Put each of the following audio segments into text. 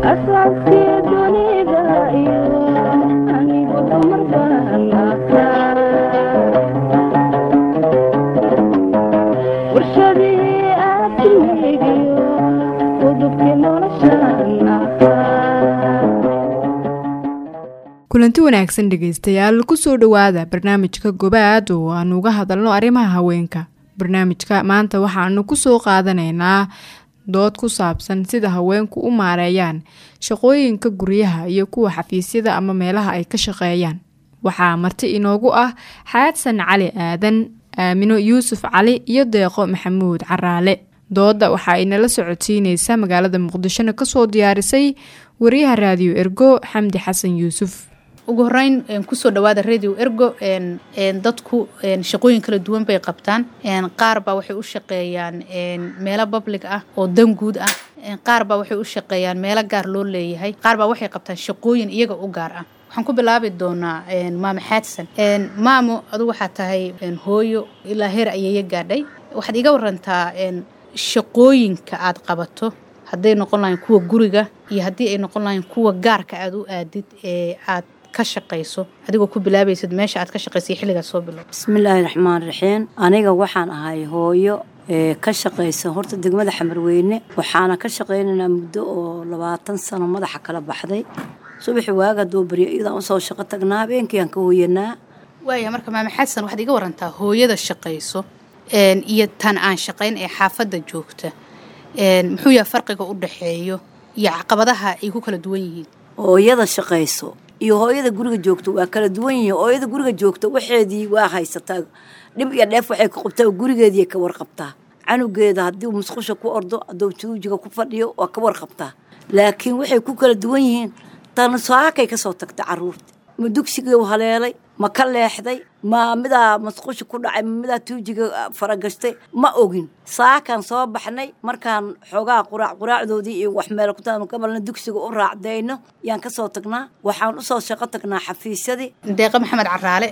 kulanti wanaagsan dhegeystayaal kusoo dhowaada barnaamijka gobaad oo aanu uga hadalno arrimaha haweenka barnaamijka maanta waxaanu kusoo qaadanaynaa dood ku saabsan sida haweenku u maareeyaan shaqooyinka guryaha iyo kuwa xafiisyada ama meelaha ay ka shaqeeyaan waxaa marti inoogu ah xaadsan cali aadan aamino yuusuf cali iyo deeqo maxamuud caraale dooda waxa ay nala socodsiineysaa magaalada muqdishona kasoo diyaarisay wariyaha raadiyo ergo xamdi xasan yuusuf ugu horeyn kusoo dhawaada radio ergo dadku shaqooyin kala duwan bay qabtaan qaar baa waxay u shaqeeyaan meelo public ah oo dan guud ah qaar baa waxay u shaqeeyaan meelo gaar loo leeyahay qaar baa waxay qabtaan shaqooyin iyaga u gaar ah waxaan ku bilaabi doonaa maamo xaadsan maamo adu waxaa tahay hooyo ilaa heer ayeeya gaadhay waxaad iga warantaa shaqooyinka aad qabato hadday noqon lahayn kuwa guriga iyo haddii ay noqon lahayn kuwa gaarka aad u aadid ee aad ka shaqayso adigoo ku bilaabaysid meesha aad ka shaqaysay xilligaad soo bilow bismillaahi raxmaan raxiim aniga waxaan ahay hooyo ee ka shaqaysa horta degmada xamarweyne waxaana ka shaqaynaynaa muddo oo labaatan sano madaxa kala baxday subaxi waaga doo baryo iyadaan usoo shaqo tagnaa habeenkiiaan ka hooyanaa waaya marka maame xasan waxaad iga warantaa hooyada shaqayso iyo tan aan shaqayn ee xaafadda joogta muxuu yaha farqiga u dhaxeeyo iyo caqabadaha ay ku kala duwan yihiin hooyada shaqayso iyo hooyada guriga joogto waa kala duwan yihiin hooyada guriga joogta waxeedii waa haysataa dhib iyo dheef waxay ka qabtaa gurigeedii ka warqabtaa canugeeda haddii musqusha ku ordo hadduu tuujiga ku fadhiyo waa ka warqabtaa laakiin waxay ku kala duwan yihiin tan saakay ka soo tagta caruurta ma dugsigii haleelay ma ka leexday ma midaa masqusha ku dhacay ma midaa tuujiga faragashtay ma ogin saakaan soo baxnay markaan xoogaa quraac quraacdoodii iyo wax meel ku gabalna dugsiga u raacdayno yaan kasoo tagnaa waxaan usoo shaqo tagnaa xafiisyadii deeqo maxamed caraale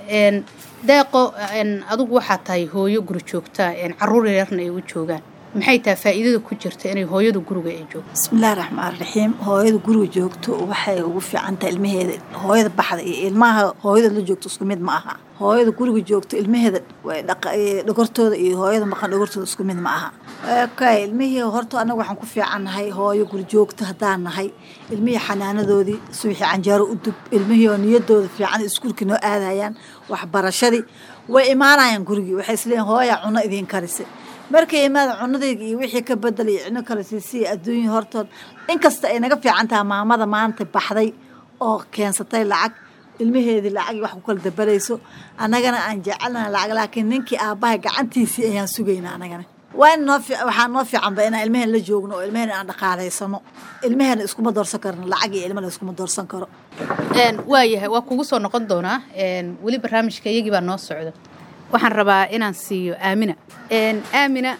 deeqo adugu waxaa tahay hooyo guri joogta caruur yarna ay u joogaan maxay tahay faa'iidada ku jirta inay hooyadu guriga ay joogto bismillahi raxmaan raxiim hooyada guriga joogto waxay ugu fiican tahay ilmaheeda hooyada baxda iyo ilmaha hooyada la joogto isku mid ma aha hooyada guriga joogto ilmaheeda dhogortooda iyo hooyada maqan dhogortooda isku mid ma aha okay ilmihii horta anaga waxaan ku fiicannahay hooyo guri joogto haddaan nahay ilmihii xanaanadoodii subaxii canjeero u dub ilmihii oo niyadooda fiican iskuulkii noo aadayaan waxbarashadii way imaanayaan gurigii waxay isleeyihin hooya cuno idiin karise markay imaada cunadayga iyo wixii ka bedel iyo cino kale siisiya adduunya hortood inkasta ay naga fiican taha maamada maanta baxday oo keensatay lacag ilmaheedii lacagii wax ku kala dabarayso annagana aan jecelnaha lacag laakiin ninkii aabbahay gacantiisii ayaan sugaynaa annagana waa in noo waxaa noo fiicanba inaan ilmaheen la joogno oo ilmaheen aan dhaqaalaysano ilmaheena iskuma doorsan karno lacag iyo ilmana iskuma doorsan karo waayahay waa kugu soo noqon doonaa weli barnaamijka iyagii baa noo socda waxaan rabaa inaan siiyo aamina aamina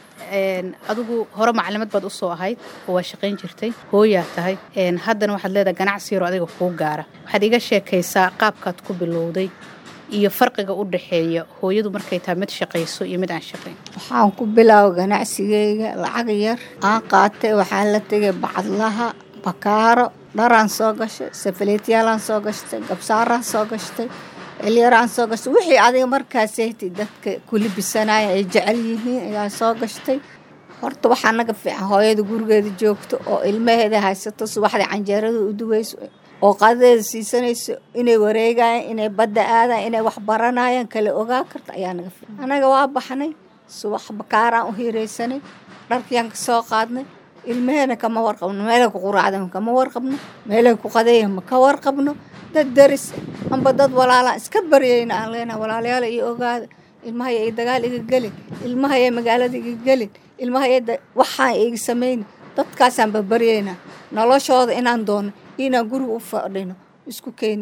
adigu hore macalimad baad usoo ahayd oo waa shaqayn jirtay hooyaa tahay haddana waxaad leedahay ganacsi yaroo adiga kuu gaara waxaad iga sheekaysaa qaabkaad ku bilowday iyo farqiga u dhaxeeya hooyadu markay tahay mid shaqayso iyo mid aan shaqayn waxaan ku bilaaba ganacsigeyga lacag yar aan qaatay waxaan la tegay bacadlaha bakaaro dharaan soo gashay safaleetyaalaan soo gashtay gabsaaraan soo gashtay elyaraan soo gashtay wixii adiga markaasaytay dadka kulibisanaya ay jecel yihiin ayaa soo gashtay horta waxaa naga fiican hooyada gurigeeda joogto oo ilmaheeda haysato subaxdii canjeerada u duweyso oo qadadeeda siisanayso inay wareegayaan inay badda aadaan inay wax baranayaan kala ogaa karta ayaa naga fiican anaga waa baxnay subax bakaaraan u hiiraysanay dharkiyaan ka soo qaadnay ilmaheena kama warqabno meelay ku quraacdan kama warqabno meelay ku qadeeyan ma ka warqabno dad daris amba dad walaalaan iska baryayna aan leenaha walaalayaal iyo ogaada ilmahaya ay dagaal iga gelin ilmahaya magaalada iga gelin ilmahaya waxaan iga samayna dadkaasaan babaryaynaa noloshooda inaan doono inaan guriga u fadhino isku keeni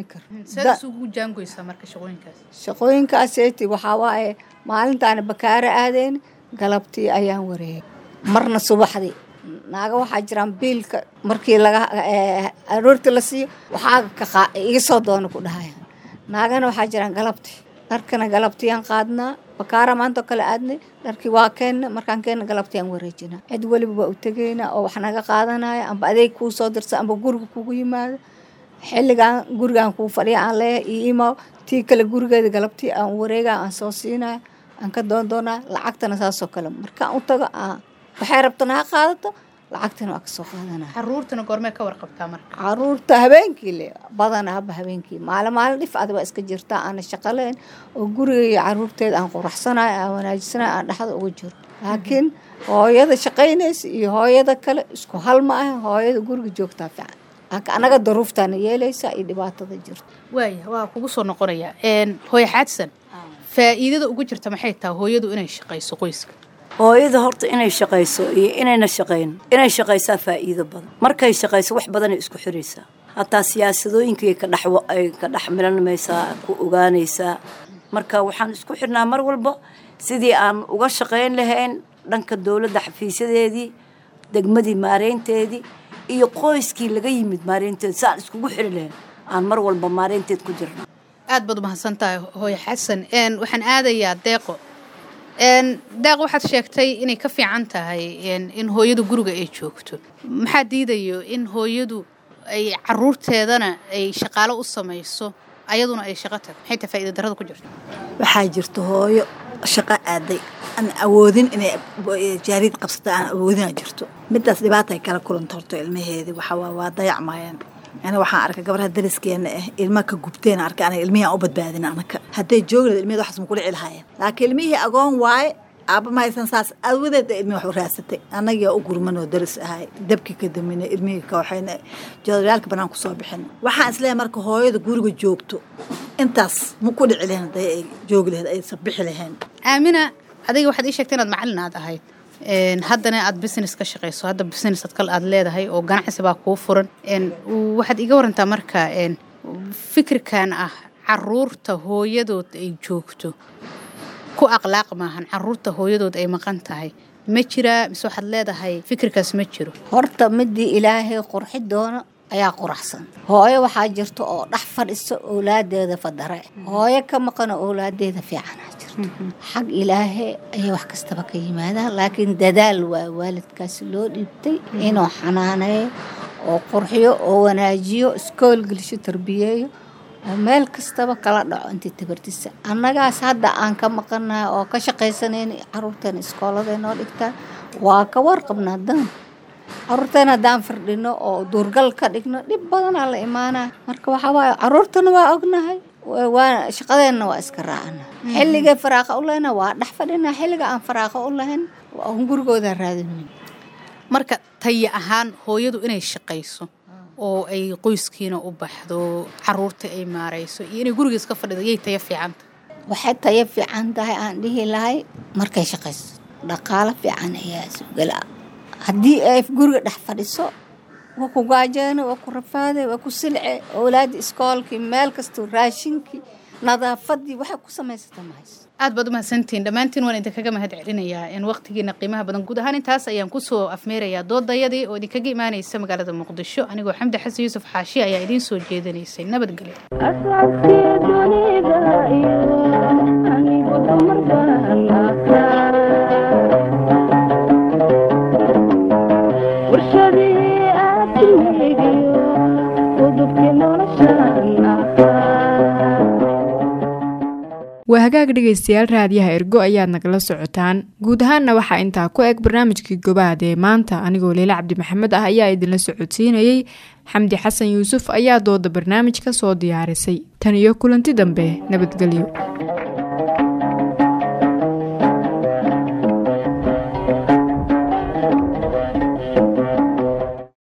shaqooyinkaaseti waxaa waaye maalintaana bakaaro aadeyna galabtii ayaan wareegay marna subaxdii naaga waxaa jiraan biilka markii laga aroortii la siiyo waxaa iga soo doono ku dhahayaan naagana waxaa jiraan galabtii dharkana galabtiyaan qaadnaa bakaara maanta oo kale aadnay dharkii waa keenna markaan keenna galabtiyaan wareejinaa cid weliba waa u tegaynaa oo wax naga qaadanaya amba adeeg kuu soo dirsa amba guriga kugu yimaado xilligaan gurigaan kuu fadhiya aan leeyahay iyo imaw tii kale gurigeeda galabtii aan wareegaa aan soo siinaya aan ka doondoonaa lacagtana saasoo kale markaan u tago aan waxay rabtana ha qaadato lacagtana waa kasoo qaadanaya caruurtana goormee ka warqabtaa marka caruurta habeenkii le badan haba habeenkii maalin maalin dhif ad waa iska jirtaa aana shaqaleyn oo guriga iyo caruurteeda aan quraxsanayo aan wanaajisanayo aan dhexda ugu jiro laakiin hooyada shaqaynaysa iyo hooyada kale isku hal ma ah hooyada guriga joogtaa fiican laakiin anaga daruuftaana yeelaysa iyo dhibaatada jirta waaya waa kugu soo noqonaya hooyo xaadsan faa'iidada ugu jirta maxay tahay hooyadu inay shaqayso qoyska hooyada horta inay shaqayso iyo inayna shaqayn inay shaqaysaa faa'iido badan markay shaqayso wax badanay isku xiraysaa hataa siyaasadooyinkay ka dhex ay ka dhex milanmaysaa ku ogaanaysaa marka waxaan isku xirnaa mar walba sidii aan uga shaqayn lahayn dhanka dowladda xafiisyadeedii degmadii maareynteedii iyo qoyskii laga yimid maareynteeda si aan iskugu xiri lahayn aan mar walba maareynteed ku jirna aad baad umahadsan tahay hooyo xasan waxaan aadayaa deeqo deeq waxaad sheegtay inay ka fiican tahay in hooyadu guriga ay joogto maxaa diidayo in hooyadu ay caruurteedana ay shaqaalo u samayso ayaduna ay shaqo tag maxay tahay faa'iida darrada ku jirta waxaa jirta hooyo shaqo aaday aan awoodin inay jaariyad qabsata aan awoodina jirto midaas dhibaata ay kala kulanta horto ilmaheedii waxaa waa dayacmayaan ani waxaan arkay gabarha dariskeena ah ilma ka gubteen arkay aniga ilmihii aan u badbaadin anaka hadday joogi lahayd ilmihii waxaas ma kula cilhaayeen laakiin ilmihii agoon waaye aabba ma haysan saas awadeed ilmihii wax u raadsatay annagiyaa u gurman oo daris ahay dabkii ka daminay ilmihii ka waxayna joodaryaalka banaan ku soo bixin waxaan isleeyahay marka hooyada guriga joogto intaas ma ku dhici lahayn hadday ay joogi lahayd aysan bixi lahayn aamina adiga waxaad ii sheegtay inaad macallin aad ahayd haddana aad business ka shaqayso hadda business ad kale aad leedahay oo ganacsi baa kuu furan waxaad iga warantaa marka fikirkan ah caruurta hooyadood ay joogto ku akhlaaq maahan caruurta hooyadood ay maqan tahay ma jiraa mise waxaad leedahay fikirkaas ma jiro horta midii ilaahay qurxi doono ayaa quraxsan hooyo waxaa jirta oo dhex fadhiso owlaadeeda fadare hooyo ka maqano owlaadeeda fiicanaa jirto xag ilaahay ayay wax kastaba ka yimaadaan laakiin dadaal waa waalidkaasi loo dhiibtay inuu xanaaneeyo oo qurxiyo oo wanaajiyo iskool gelisho tarbiyeeyo oo meel kastaba kala dhaco intii tabartisa annagaas hadda aan ka maqanahay oo ka shaqaysanayna caruurteena iskooladay noo dhigtaan waa ka warqabnaa dan caruurteena haddaan firdhino oo duurgal ka dhigno dhib badanaa la imaanaa marka waxaa waaye caruurtana waa ognahay waa shaqadeenna waa iska raacana xilligay faraaqa u lehna waa dhex fadhina xilliga aan faraaqa u lahayn aan gurigooda raadinayn marka taya ahaan hooyadu inay shaqayso oo ay qoyskiina u baxdo caruurta ay maarayso iyo inay guriga iska fadhido yay taya fiicanta waxay tayo fiican tahay aan dhihi lahay markay shaqayso dhaqaalo fiican ayaa sugala haddii ay guriga dhex fadhiso waa ku gaajeene waa ku rafaade waa ku silce owlaadii iskoolkii meel kastuu raashinkii nadaafadii waxay ku samaysata mahayso aad baad umahadsantihiin dhammaantiin waan idinkaga mahad celinayaa in waqtigiina qiimaha badan guud ahaan intaas ayaan kusoo afmeerayaa doodayadii oo idinkaga imaanaysa magaalada muqdisho anigoo xamdi xasan yuusuf xaashi ayaa idiin soo jeedinaysay nabadgelyo waa hagaag dhegaystayaal raadiyaha ergo ayaad nagala socotaan guud ahaanna waxaa intaa ku eg barnaamijkii gobaad ee maanta anigoo leyle cabdi maxamed ah ayaa idinla socodsiinayey xamdi xasan yuusuf ayaa dooda barnaamij ka soo diyaarisay tan iyo kulanti dambe nabadgelyo